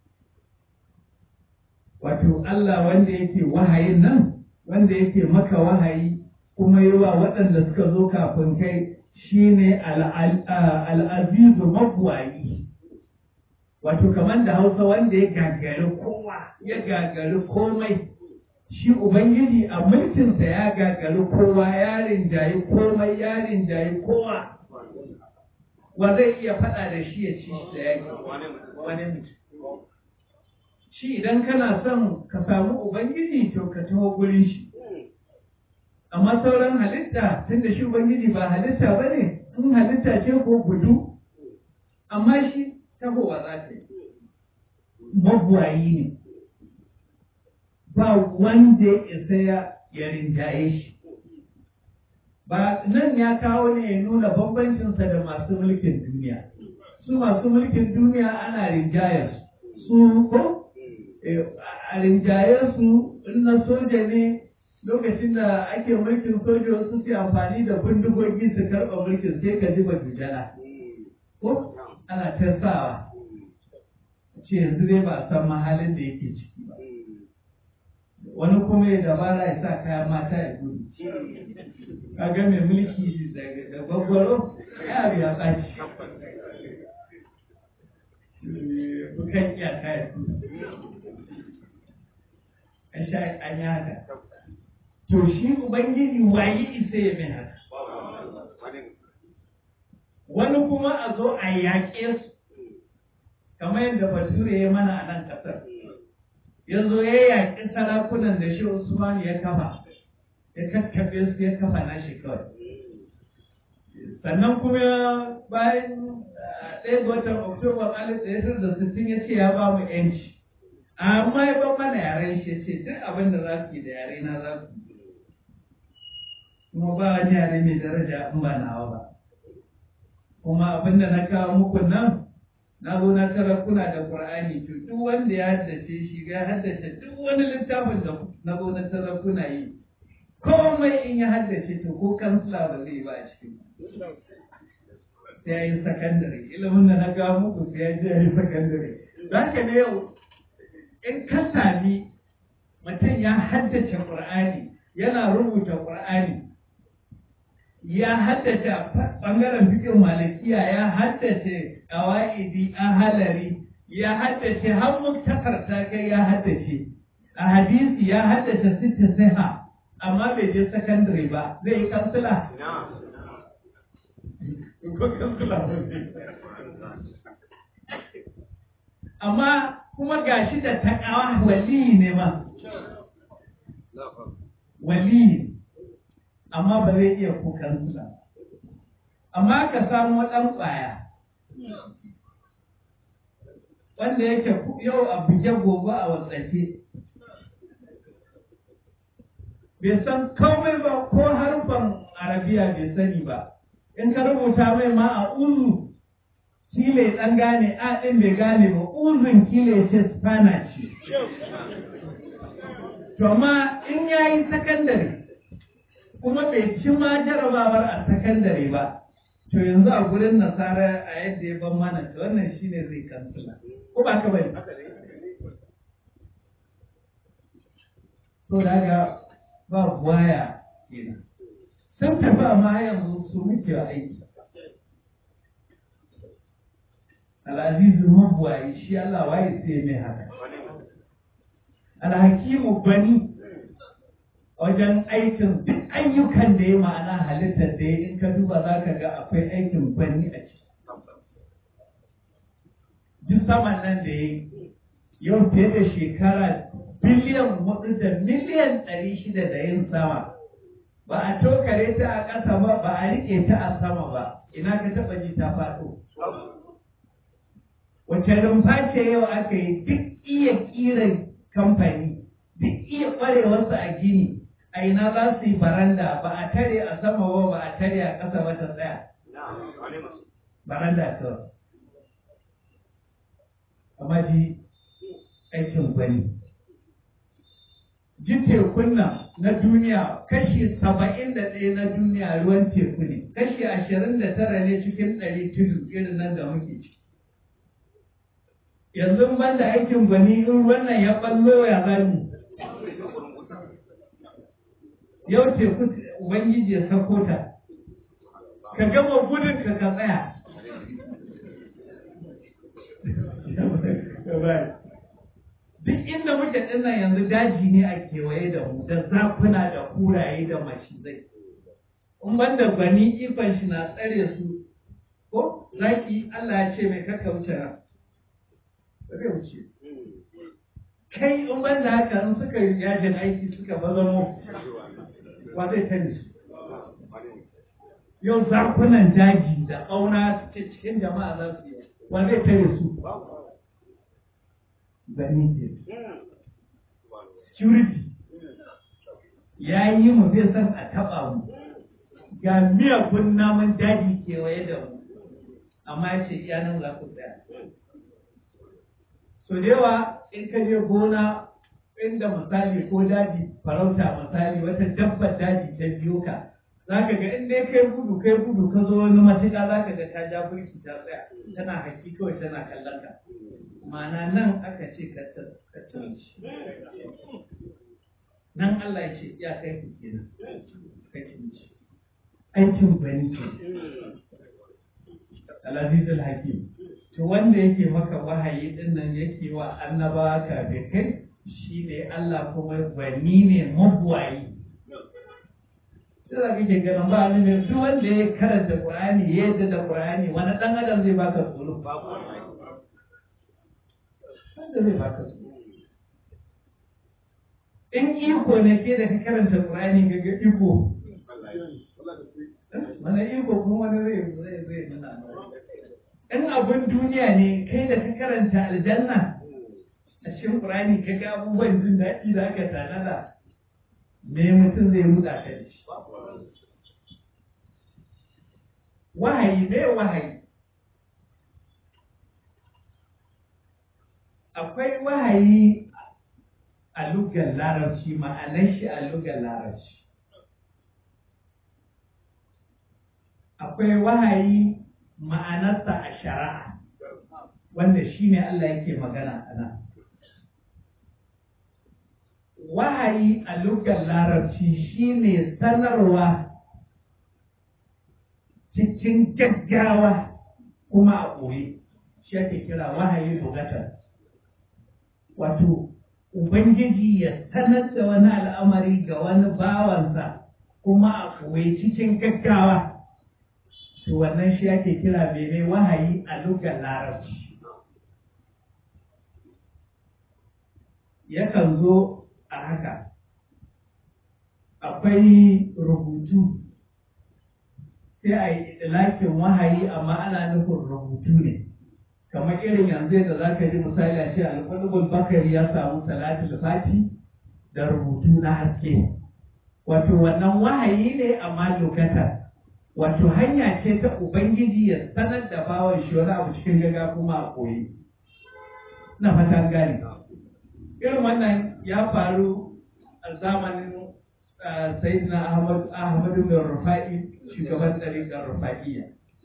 Wato Allah wanda yake wahayin nan, wanda yake maka wahayi kuma yi wa waɗanda suka zo kafin kai shine al'azizu mabuwayi. wato kamar da hausa wanda ya gagari kowa ya gagari komai shi ubangiji a mulkinsa ya gagari kowa ya rinjayi komai ya rinjayi kowa wa zai iya faɗa da shi ya ci da yaki wani mutum shi idan kana son ka samu ubangiji to ka taho gurin shi amma sauran halitta tunda shi ubangiji ba halitta ba ne in halitta ce ko gudu amma shi tahowa za ta yi magwayi ne ba wanda ya isa ya rinjaye shi ba nan ya kawo ne ya nuna bambancinsa da masu mulkin duniya su masu mulkin duniya ana rinjayar su ko a rinjayar su na soja ne lokacin da ake mulkin soja wasu su amfani da bindigogi su karɓa mulkin sai ka ji bajujala ko ana tasawa ce yanzu dai ba a san mahalin da yake ciki ba wani kuma ya dabara ya sa kayan mata ya gudu kaga mai mulki da gwaggwaro ya biya ɓaci bukan iyaka ya gudu an sha an yi haka to shi ubangiji waye isa ya mai haka wani kuma a zo a yaƙe su kamar yadda bature ya mana a nan ƙasar yanzu ya yaƙi sarakunan da shi usman ya kafa ya kakkaɓe su ya kafa nashi kawai sannan kuma bayan ɗaya ga watan oktoba alif ɗaya da sittin ya ce ya ba mu yanci amma ya ban mana yaren shi ya ce duk abin da za ku yi da yare na za ku yi kuma ba wani yare mai daraja in ba nawa ba kuma abin da na kawo muku nan na zo na tara kuna da qur'ani to duk wanda ya haddace shi ya haddace duk wani littafin da na zo na tara kuna yi komai in ya haddace to ko kansila ba zai ba a cikin sai ya yi sakandare ilimin da na kawo muku sai ya je ya yi sakandare za ka ne yau in ka sami mutum ya haddace qur'ani yana rubuta qur'ani ya haddace ɓangaren fikin malikiya ya haddace ƙawa'idi a halari ya haddace har muktakar ta kai ya haddace a hadisi ya haddace sita siha amma bai je sakandare ba zai yi kansila ko kansila amma kuma gashi da takawa wali ne ma wali amma ba zai iya kukan su ba. Amma ka samu ɗan ƙwaya, wanda yake yau a buge gobe a watsake. Bai san komai ba ko harfan arabiya bai sani ba, in ka rubuta mai ma a uzu, kile ɗan gane a ɗin bai gane ba, uzun kile ce spana ce. To amma in yayi sakandare, kuma bai ci ma jarabawar a sakandare ba to yanzu a gurin nasara a yadda ya ban mana to wannan shine zai kansula ko ba ka bane to daga ba waya kenan sun tafi amma yanzu su muke aiki al'azizu mabuwayi shi Allah waye sai mai haka alhakimu bani wajen aikin duk ayyukan da ya ma'ana halittar da ya in ka duba za ka ga akwai aikin bani a ciki. Duk saman nan da ya yau fiye da shekara biliyan hudu da miliyan ɗari shida da yin sama. Ba a tokare ta a ƙasa ba, ba a riƙe ta a sama ba, ina ka taɓa ji ta faɗo. Wace rumfa ce yau aka yi duk iya ƙiran kamfani, duk iya ƙwarewarsa a gini, a ina za su yi baranda ba a tare a sama ba ba a tare a ƙasa ba ta tsaya. Baranda kawai. Amma ji aikin gwani. Ji tekun nan na duniya kashi saba'in da ɗaya na duniya ruwan teku ne, kashi ashirin da tara ne cikin ɗari tudu irin nan da muke ciki. Yanzu ban da aikin gwani in wannan ya ɓallo ya zami. yau teku ubangiji ya sako ta ka gama gudun ka ka tsaya duk inda muke dinnan yanzu daji ne a kewaye da mu da zafuna da kuraye da macizai in banda gwani ikon shi na tsare su ko zaki Allah ya ce mai kaka wuce ba zai wuce kai in banda haka in suka yajin aiki suka bazamo wa zai tani su yau zakunan daji da ƙauna cikin jama'a za su yi wa zai tare su gani ke security ya yi mu zai san a taɓa mu ga miyagun namun daji kewaye da mu amma ya ce iya nan za ku tsaya so da yawa in ka je gona inda misali ko daji farauta misali wata dabbar daji ta biyo ka za ka ga in dai kai gudu kai gudu ka zo wani matuƙa za ka ga ta ja burki ta tsaya tana haki kawai tana kallon ka ma'ana nan aka ce ka tsanci nan Allah ya ce ya kai ku kenan ka kinci aikin bani ke al-azizul hakim to wanda yake maka wahayi din nan yake wa annabawa ka da kai shi ne Allah kuma gwani ne mabuwayi. Sai da kake ganin ba ni ne duk wanda ya karanta Qur'ani ya yadda da Qur'ani wani dan adam zai baka tsoro wanda zai baka su in iko ne ke da ka karanta Qur'ani ga ga iko mana iko kuma wani zai zai zai nuna in abun duniya ne kai da ka karanta aljanna a cikin Qur'ani ka ga abubuwan jin daɗi da aka tanada me mutum zai ruda ka da shi wahayi me wahayi akwai wahayi a lugar larabci ma'anar shi a lugar larabci akwai wahayi ma'anarsa a shari'a wanda shi ne Allah yake magana a nan wahayi a lugar larabci shi ne sanarwa cikin gaggawa kuma a ɓoye shi ake kira wahayi bugatar wato ubangiji ya sanar da wani al'amari ga wani bawansa kuma a ɓoye cikin gaggawa to wannan shi ake kira mene wahayi a lugar larabci yakan zo a haka akwai rubutu sai a yi lakin wahayi amma ana nufin rubutu ne kamar irin yanzu da za ka ji misali a ce alƙulubul bakari ya samu salatul fati da rubutu na haske wato wannan wahayi ne amma lokata wato hanya ce ta ubangiji ya sanar da bawan shi wani abu cikin gaga kuma a koyi na fatan gani irin wannan ya faru a zamanin sayyidina ahmad ahmadu bin rufa'i shugaban ɗariƙar rufa'iyya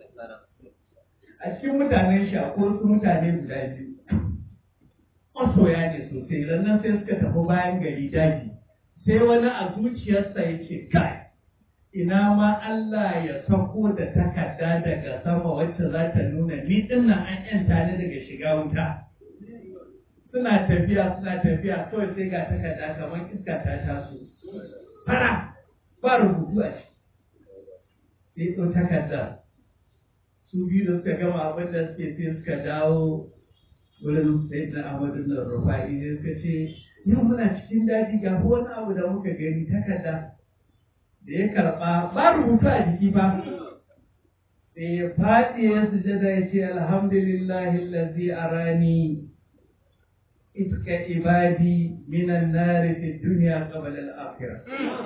a cikin mutanen shi akwai wasu mutane guda biyu masoya ne sosai rannan sai suka tafi bayan gari daji sai wani a zuciyarsa ya ce kai ina ma Allah ya sako da takarda daga sama wacce za ta nuna ni dinnan an yanta ni daga shiga wuta suna tafiya suna tafiya kawai sai ga takarda kamar iska ta taso fara ba rubutu a ciki sai ɗau takarda su biyu da suka gama abin da suke sai suka dawo wurin sai da Ahmadu da Rufa'i ne suka ce yau muna cikin daji ga wani abu da muka gani takarda da ya karɓa ba rubutu a jiki ba sai ya faɗi ya sujada ya ce alhamdulillahi allazi arani itka ibadi minan nari fi dunya qabla al-akhirah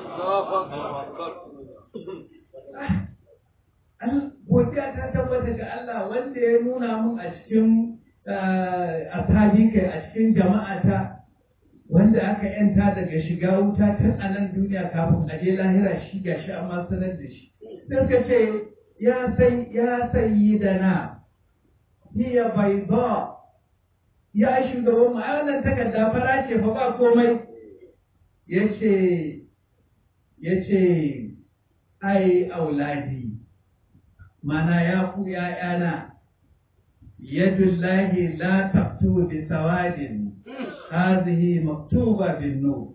godiya ta tabbata ga Allah wanda ya nuna mun a cikin ashabi kai a cikin jama'ata wanda aka yanta daga shiga wuta tun a nan duniya kafin a je lahira shi ga shi amma sanar da shi sai ka ce ya sai ya sayi da na hiya bai ba ya shugaban mu a wannan takarda fara ce fa ba komai ya ce ya ce ai auladi mana ya ku ‘ya'yana, yadullahi la taftu bi sawadin, hazihi maktuba bin nu.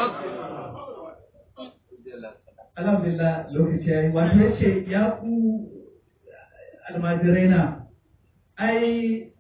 Alhamdulillah lokaci ya yi, wato ya ce, ya ku almajirai na, ai,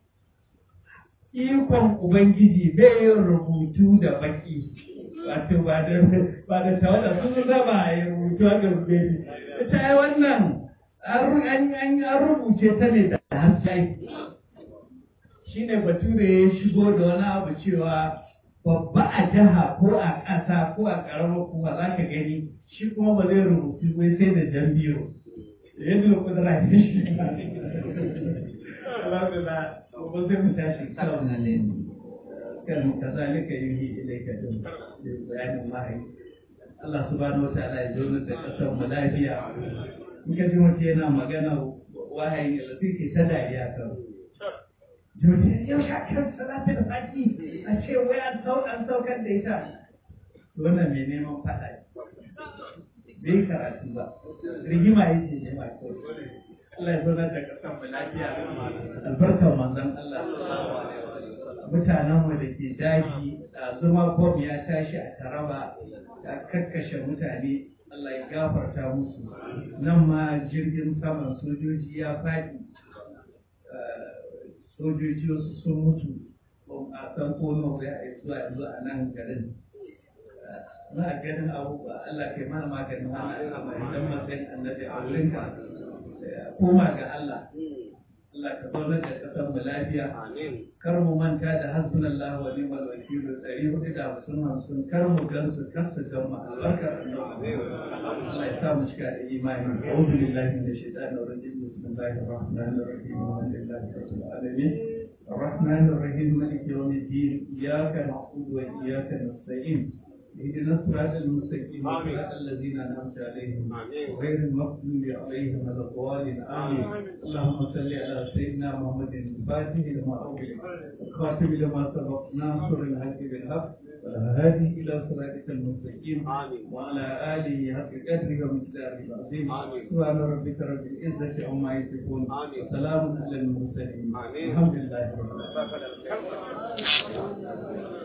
ikon Ubangiji bai yin rubutu da baki. Wato ba da ba da tawada sun zaba ya rubutu a garbe. Ita ai wannan an rubuce ta ne da haske shi ne bature ya shigo da wani abu cewa babba a jiha ko a ƙasa ko a ƙaramar kuma za ka gani shi kuma ba zai rubutu wai sai da jan biyu yadda da kudura ne shi alhamdulillah ba zai mu tashi kan nan ne kan kazalika yuhi ilayka din bayanin wahayi Allah subhanahu wa ta'ala ya zo da kasar mu lafiya in ka ji mutum yana magana wahayi da su ke ta dariya kan Jodi yau sha kan salatin saki a ce wai an saukan saukar da ita wannan mai neman faɗa bai karatu ba rigima yake nema kawai Allah ya zaunar da kasan mu lafiya albarkar manzon Allah mutanen mu da ke daji zuma bom ya tashi a taraba ya kakkashe mutane Allah ya gafarta musu nan ma jirgin saman sojoji ya faɗi sojoji wasu sun mutu a san ko nawa ya yi zuwa yanzu a nan garin za a ganin abubuwa Allah kai mana maganin wannan al'amari don matsayin annabi a wurinka koma ga Allah Allah ka zaunar da ƙasar mu lafiya kar mu manta da hasbunallahu wa ni'mal wakil ɗari hudu da hamsin hamsin kar mu gansu kar su gan mu albarkar annabi Allah ya sa mu cika da imani a'udhu billahi minash shaitanir rajim bismillahir rahmanir rahim alhamdulillahi rabbil alamin الرحمن الرحيم مالك يوم الدين إياك نعبد وإياك نستعين اهدنا الصراط المستقيم صراط الذين انعمت عليهم غير المغضوب عليهم ولا الضالين امين اللهم صل على سيدنا محمد الفاتح لما اغلق الخاتم لما سبق ناصر الحق بالحق والهادي الى صراطك المستقيم وعلى اله حق قدره ومقداره العظيم سبحان ربك رب العزه عما يصفون وسلام على المرسلين الحمد لله رب العالمين